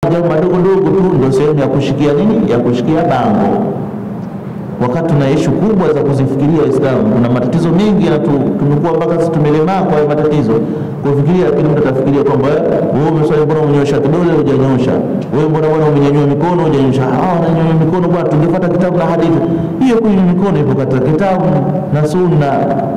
jambo madogo dogo tu ndio sehemu ya kushikia nini, ya kushikia bango, wakati tuna ishu kubwa za kuzifikiria Waislamu. Kuna matatizo mengi na tu- tumekuwa mpaka sisi tumelemaa kwa hayo matatizo kufikiria, lakini mtu atafikiria kwamba wewe umeswali, mbona umenyosha kidole hujanyosha? Wewe mbona bwana umenyanyua mikono hujanyosha? Ah, unanyanyua mikono bwana, tungefuata kitabu na hadithi. Hiyo kunyanyua mikono ipo katika kitabu na sunna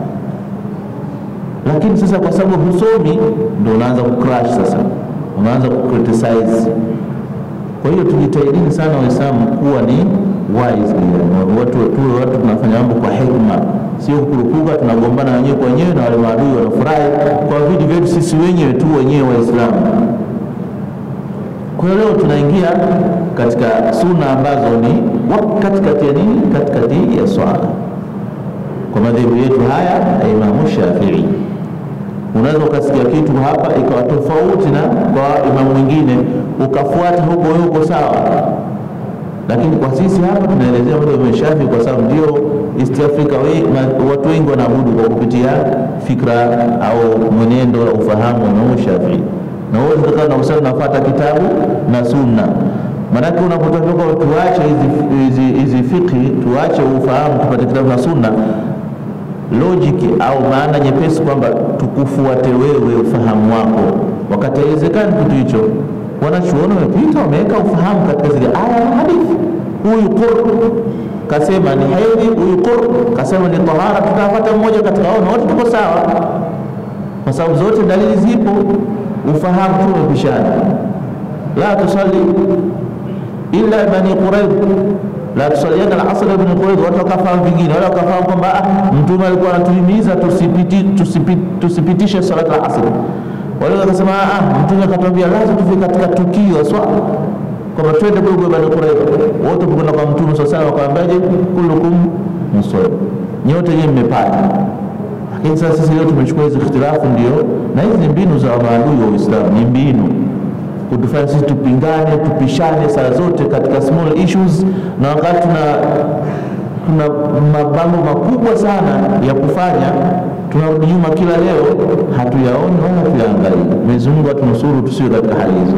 lakini sasa kwa sababu husomi ndio unaanza kucrash sasa, unaanza kucriticize. Kwa hiyo tujitahidini sana Waislamu kuwa ni wise, yani watu tuwe watu tunafanya mambo kwa hekima, sio kukurupuka, tunagombana wenyewe kwa wenyewe na wale maadui wanafurahi kwa vitu vyetu sisi wenyewe tu wenyewe Waislamu. Kwa hiyo leo tunaingia katika suna ambazo ni wa- katikati ya nini, katikati ya swala kwa madhehebu yetu haya ya Imamu Shafii. Unaweza ukasikia kitu hapa ikawa tofauti na kwa imamu mwingine, ukafuata huko huko sawa, lakini kwa sisi hapa tunaelezea mambo ya Imamu Shafii kwa sababu ndio East Africa we, ma, watu wengi wanaabudu kwa kupitia fikra au mwenendo wa ufahamu wa Imamu Shafii, na wewe utakaa na usali unafuata kitabu na sunna Maanake unapotoka tuache hizi hizi hizi fikhi, tuache ufahamu, tupate kitabu na sunna, logic au maana nyepesi kwamba tukufuate wewe ufahamu wako, wakati haiwezekani kitu hicho. Wanachuoni wamepita wameweka ufahamu katika zile aya na hadithi. Huyu qur kasema ni hedhi, huyu qur kasema ni tahara, tutapata mmoja katika hao na wote tuko sawa, kwa sababu zote dalili zipo, ufahamu tu umepishana. La tusalli illa bani Quraidh la tusaliana al-asr ibn Quraidh, watu wakafahamu vingine, wala wakafahamu kwamba ah, mtume alikuwa anatuhimiza tusipiti, tusipiti, tusipitishe salat al-asr. Wale wakasema ah, mtume akatuambia lazima tufike katika tukio swala kwamba twende kwa bani Quraidh, wote kwenda kwa mtume sasa, wakaambiaje, kullukum musawwib, nyote nyinyi mmepata. Lakini sasa sisi leo tumechukua hizi ikhtilafu, ndio na hizi ni mbinu za maadui wa Uislamu, ni mbinu kutufanya sisi tupingane tupishane saa zote katika small issues, na wakati tuna tuna mapambo makubwa sana ya kufanya, tunarudi nyuma kila leo, hatuyaoni wala hatuyaangalii. Mwenyezi Mungu atunusuru tusiwe katika hali hizo.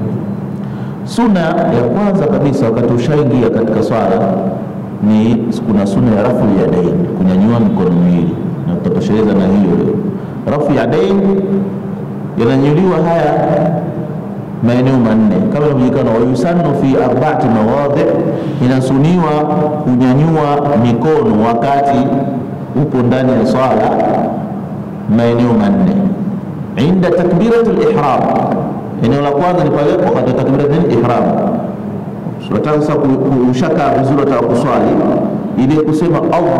Suna ya kwanza kabisa wakati ushaingia katika swala ni kuna suna ya rafu ya dain, kunyanyua mikono miwili, na tutatosheleza na hiyo leo. Rafu ya dain yananyuliwa haya maeneo manne kama inavyojulikana, wayusannu fi arbaati mawadhi, inasuniwa kunyanyua mikono wakati upo ndani ya swala maeneo manne. Inda takbiratul ihram, eneo la kwanza ni pale wakati wa takbiratul ihram. Tunataka sasa kushaka vizuri, wataka kuswali ili kusema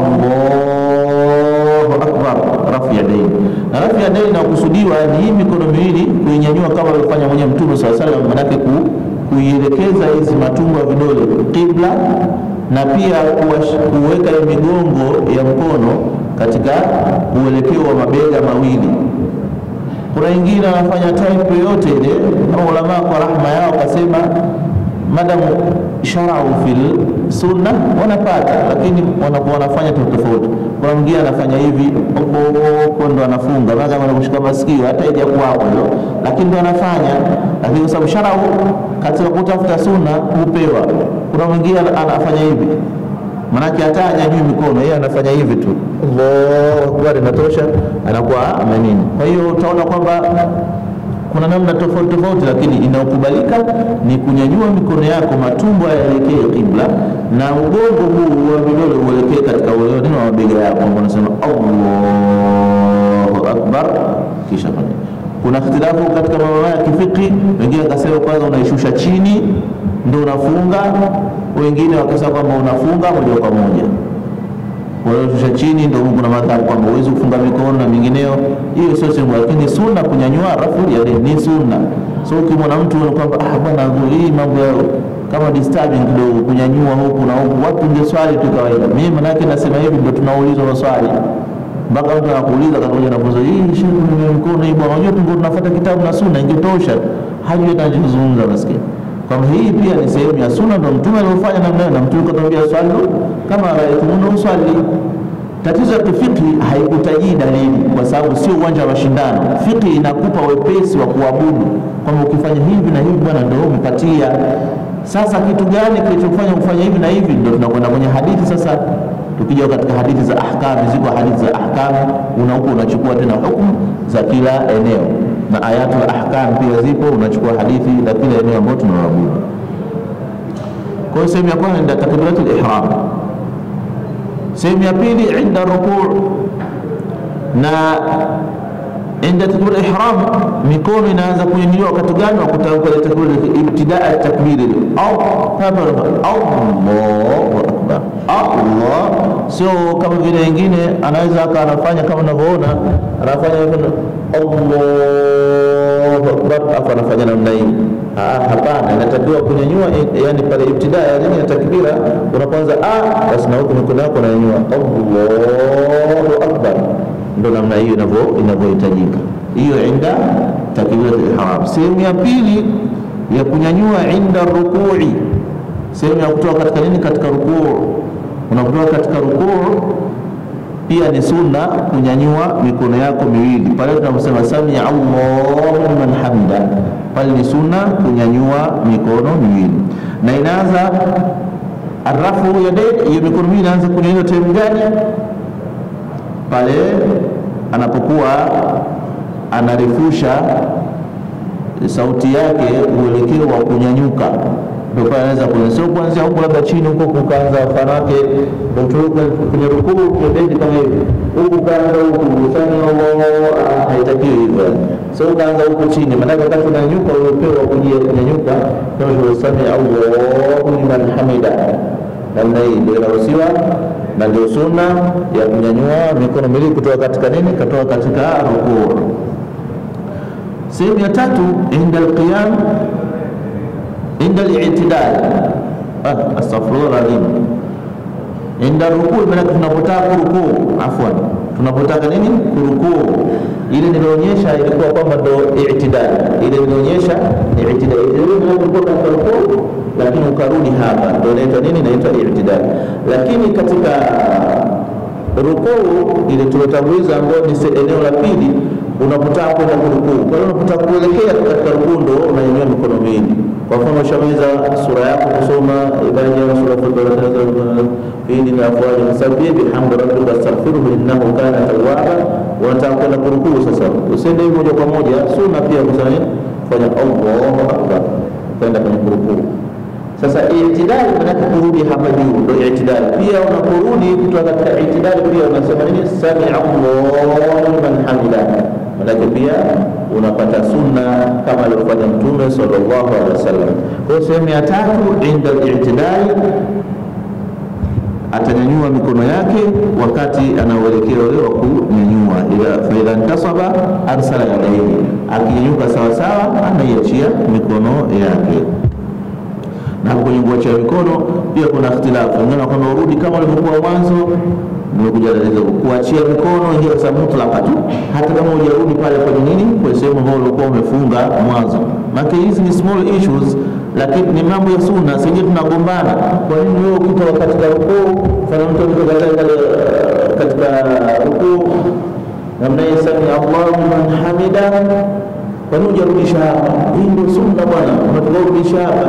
Allahu akbar, rafu ya daini. Na rafu ya daini inakusudiwa ni hii mikono miwili kuinyanyua kama alivyofanya mwenye Mtume swalla salam, manake ku, kuielekeza hizi matungo ya vidole qibla, na pia kuweka hii migongo ya mkono katika uelekeo wa mabega mawili. Kuna wengine wanafanya type yoyote ile, na ulama kwa rahma yao kasema madamu sharau fil sunna wanapata, lakini wanakuwa wanafanya tofauti. Kuna mwingine anafanya hivi huko ndo anafunga mpaka anakushika masikio, hata ija kwako hilo, lakini ndo anafanya. Lakini kwa sababu sharau katika kutafuta sunna hupewa. Kuna mwingine anafanya hivi, manake hata anyanyui mikono, yeye anafanya hivi tu, Allahu akbar, inatosha, anakuwa amenini. Kwa hiyo utaona kwamba kuna namna tofauti tofauti, lakini inayokubalika ni kunyanyua mikono yako, matumbo yaelekee kibla na ugongo huu wa vidole uelekee katika neno wa mabega yako, ambao unasema Allahu akbar, kisha fanya. Kuna ikhtilafu katika mambo ya kifiki, wengine wakasema kwanza unaishusha chini ndio unafunga, wengine wakasema kwamba unafunga moja kwa moja kushusha chini ndio kuna madhabu kwamba huwezi kufunga mikono na mingineo. Hiyo sio sehemu, lakini sunna kunyanyua rafu ya ni sunna. So ukimwona mtu kwamba ah, bwana hii mambo ya kama disturbing kidogo, kunyanyua huku na huku, watu ngeswali tu kawaida. Mimi manake nasema hivi ndio tunaulizwa maswali mpaka mtu anakuuliza katoja na funzo hii shehe, kunyanyua mikono hii bwana, unajua tungo tunafuata kitabu na sunna, ingetosha hajui anachozungumza maskini kwamba hii pia ni sehemu ya sunna, ndio mtume aliofanya namna na mtume katuambia swali kama raaitumuna uswali. Tatizo ya kifiki haikutajii dalili, kwa sababu sio uwanja wa mashindano. Fiki inakupa wepesi wa kuabudu, kwamba ukifanya hivi na hivi, bwana ndio umepatia. Sasa kitu gani kilichofanya kufanya hivi na hivi? Ndio tunakwenda kwenye hadithi sasa. Tukija katika hadithi za ahkam, ziko hadithi za ahkam, una huko unachukua tena hukumu za kila eneo, na ayatul ahkam pia zipo, unachukua hadithi za kila eneo ambao tunaabudu. Kwa hiyo sehemu ya kwanza ndio takbiratul ihram sehemu ya pili inda rukuu na inda takbir ihram, mikono inaanza kunyanyuliwa wakati gani? Wakutamka ile takbir ibtidaa takbir au Allahu akbar, Allah. Sio kama vile wengine anaweza aka anafanya kama unavyoona anafanya Allahu akbar, afu anafanya namna hii. Hapana, inatakiwa kunyanyua, yani pale ibtidaa yani ya takbira unapoanza ah, basi na huko mikono yako unanyanyua Allahu akbar, ndo namna hiyo inavyohitajika. Hiyo inda takbiratul ihram. Sehemu ya pili ya kunyanyua inda rukui, sehemu ya kutoka katika nini, katika rukuu. Unapotoka katika rukuu pia ni sunna kunyanyua mikono yako miwili pale tunaposema samia Allahu liman hamida, pale ni sunna kunyanyua mikono miwili, na inaanza arafu yadaini, hiyo mikono miwili inaanza kunyanyua time gani? Pale anapokuwa anarefusha sauti yake uelekeo wa kunyanyuka ndio pale anaweza kuanza, sio kuanzia huko labda chini huko kukaanza fanake ndio kwenye rukuu kibedi kama hivi huku kaanza huku ufanye Allah, haitakiwi hivyo. Sio kaanza huko chini, maana wakati unanyanyuka upepo wa kujia kunyanyuka ndio useme Allahu liman hamida, namna hii ndio inaruhusiwa na ndio sunna ya kunyanyua mikono miwili kutoka katika nini, kutoka katika rukuu. Sehemu ya tatu inda alqiyam inda al-i'tidal ah, astaghfirullah alazim. Inda rukuu, maana tunapotaka kurukuu, afwan, tunapotaka nini kurukuu, ile nilionyesha ilikuwa kwamba ndo i'tidal, ile nilionyesha ni i'tidal, ile ulikuwa katika rukuu, lakini ukarudi hapa, ndio inaitwa nini? Inaitwa i'tidal. Lakini katika rukuu ile tulotanguliza, ambayo ni eneo la pili, unapotaka kwenda kurukuu, kwa hiyo unapotaka kuelekea katika rukuu, ndo unanyanyua mikono miwili kwa mfano ushamaliza sura yako kusoma ibada sura fili na afwaji msabbih bihamdi rabbika astaghfiruhu innahu kana tawwaba. Unataka kwenda kurukuu sasa, usiende moja kwa moja, sunna pia kusanya fanya Allahu akbar kwenda kwenye kurukuu. Sasa itidali maanake kurudi hapa juu, ndio itidali. Pia unaporudi kutoka katika itidali pia unasema nini? Sami Allahu liman hamida manake pia unapata sunna kama alivyofanya Mtume sallallahu alaihi wasallam. Kwa sehemu ya tatu, inda al-i'tidal, atanyanyua mikono yake wakati anaoelekea ule wa kunyanyua, ila fa idha ntasaba arsala yadayhi, akinyanyuka sawasawa anaiachia mikono yake na kwenye kuachia mikono pia kuna ikhtilafu, wengine kwamba urudi kama ulivyokuwa mwanzo. Nimekuja dalili kuachia mikono hiyo sa mutlaka tu, hata kama hujarudi pale kwenye nini, kwa sehemu ambayo ulikuwa umefunga mwanzo. Maana hizi ni small issues, lakini ni mambo ya sunna. Sisi tunagombana, kwa nini wewe ukitoka katika rukuu, fanya mtu kutoka katika rukuu namna hiyo, sami Allahu liman hamida, kwa nini hujarudisha hapa? Hii ndio sunna bwana, unatoka kurudisha hapa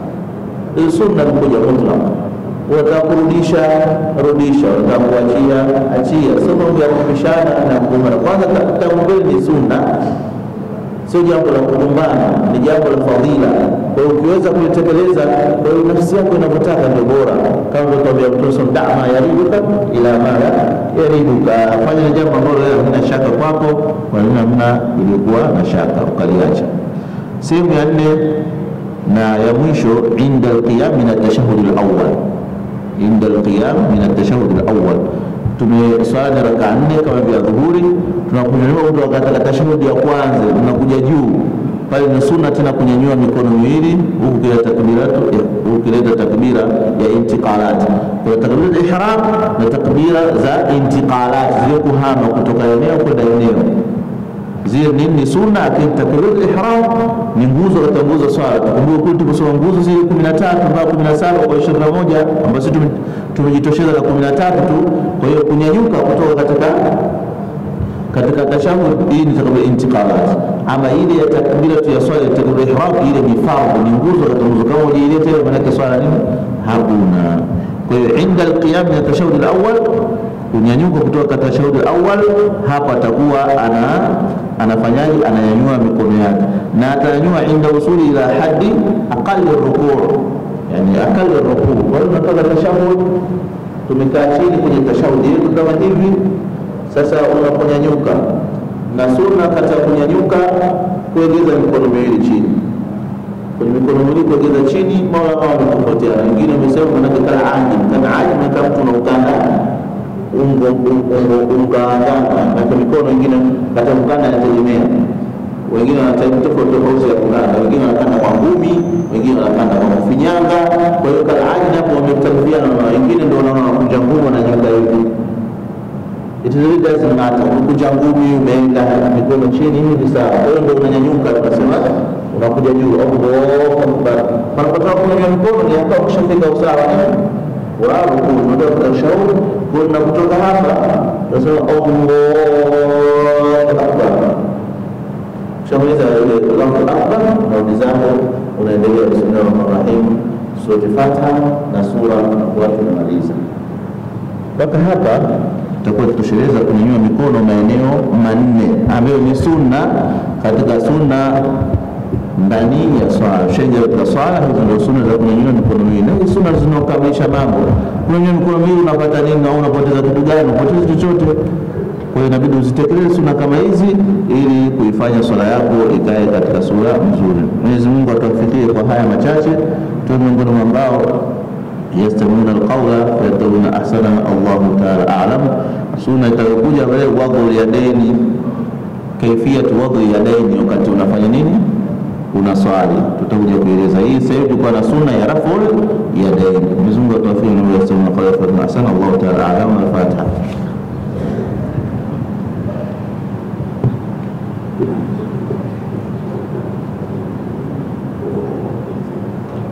sunna kuja mutlaq. Unataka kurudisha rudisha, unataka kuachia achia, sio mambo ya kupishana na kugombana. Kwanza takbir ni sunna, sio jambo la kugombana, ni jambo la fadhila. Kwa hiyo ukiweza kulitekeleza, kwa hiyo nafsi yako inavyotaka ndio bora, kama alivyokuambia Mtume dama yariduka ila mala yariduka, fanya na jambo ambalo wewe hamna shaka kwako, kwa nini hamna ilikuwa na shaka ukaliacha. Sehemu ya nne na ya mwisho inda alqiyam min atashahud alawwal, inda alqiyam min atashahud alawwal. Tumeswali raka nne kama vya dhuhuri, tunakunyanyua kutoka katika tashahudi ya kwanza, tunakuja juu pale. Ni sunna tena kunyanyua mikono miwili huku kileta takbiratu, huku kileta takbira ya intiqalat. Kuna takbira ihram na takbira za intiqalat, zile kuhama kutoka eneo kwenda eneo zile nini ni sunna, lakini takbiratul ihram ni nguzo katika nguzo swala. Tukumbuke kule tukusoma nguzo zile 13 mpaka 17 kwa 21 ambazo tumejitosheza na kumi na tatu tu. Kwa hiyo kunyanyuka kutoka katika katika tashahud hii ni takbira intiqalat, ama ile ya takbiratu ya swala ya takbira ihram, ile ni fardhu, ni nguzo katika nguzo. Kama ujiileta ile maana swala nini? Hakuna. Kwa hiyo inda alqiyam min tashahud alawwal, kunyanyuka kutoka katika tashahud alawwal, hapa atakuwa ana anafanyaje? Ananyanyua mikono yake na atanyanyua inda usuli ila hadi aqalli rukuu, yani aqalli rukuu. Kwa hiyo tunatoka tashahud, tumekaa chini kwenye tashahudi yetu kama hivi sasa unaponyanyuka na sunna kati ya kunyanyuka kuegeza mikono miwili chini, kwenye mikono miwili kuegeza chini. Maula kama wametofautiana, wengine wamesema manake kala aji kama aji manake mtu unaukanda ungo ungaangana, manake mikono wengine kata mkanda anategemea, wengine wanataimu tofauti tofauti ya kukanda, wengine wanakanda kwa ngumi, wengine wanakanda kwa kufinyanga. Kwa hiyo kala aji napo wamekhtalifiana, na wengine ndio wanaona wanakunja ngumu wananyanyuka hivi It really doesn't matter. Unakuja ngumi umeenda mikono chini hivi sawa. Wewe ndio unanyanyuka tunasema unakuja juu. Allahu Akbar. Panapotaka kunyanyua mikono ni hapo ukishafika usawa ni wa rukuu. Unataka kwa shauri kwa kutoka hapa tunasema Allahu Akbar. Shamaliza ile Allahu Akbar na udizamo unaendelea bismillahir rahmanir rahim. Sura Fatiha na sura watu tunamaliza. Mpaka hapa tutakuwa tutosheleza kunyanyua mikono maeneo manne ambayo ni sunna katika sunna ndani ya swala. Tushaingia katika swala, hizo ndio sunna za kunyanyua mikono miwili, na hizi sunna zinakamilisha mambo. Kunyanyua mikono miwili unapata nini au unapoteza kitu gani? Unapoteza chochote. Kwa hiyo inabidi uzitekeleze sunna kama hizi ili kuifanya swala yako ikae katika sura nzuri. Mwenyezi Mungu atuwafikie kwa haya machache, tuwe miongoni mwa ambao yastamiuna alqawla fayattabiuna ahsana. Allahu taala a'lam. Sunna itayokuja pale wadhu yadaini, kaifiyatu wadhu yadaini, wakati unafanya nini? Unaswali, tutakuja kueleza hii. Sasa hivi tulikuwa na sunna ya raful yadaini. Mwenyezi Mungu atuwafikie na yastamiuna alqawla fayattabiuna ahsana. Allahu taala a'lam. Al-Fatiha.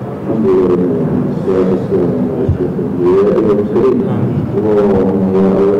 اللهم يا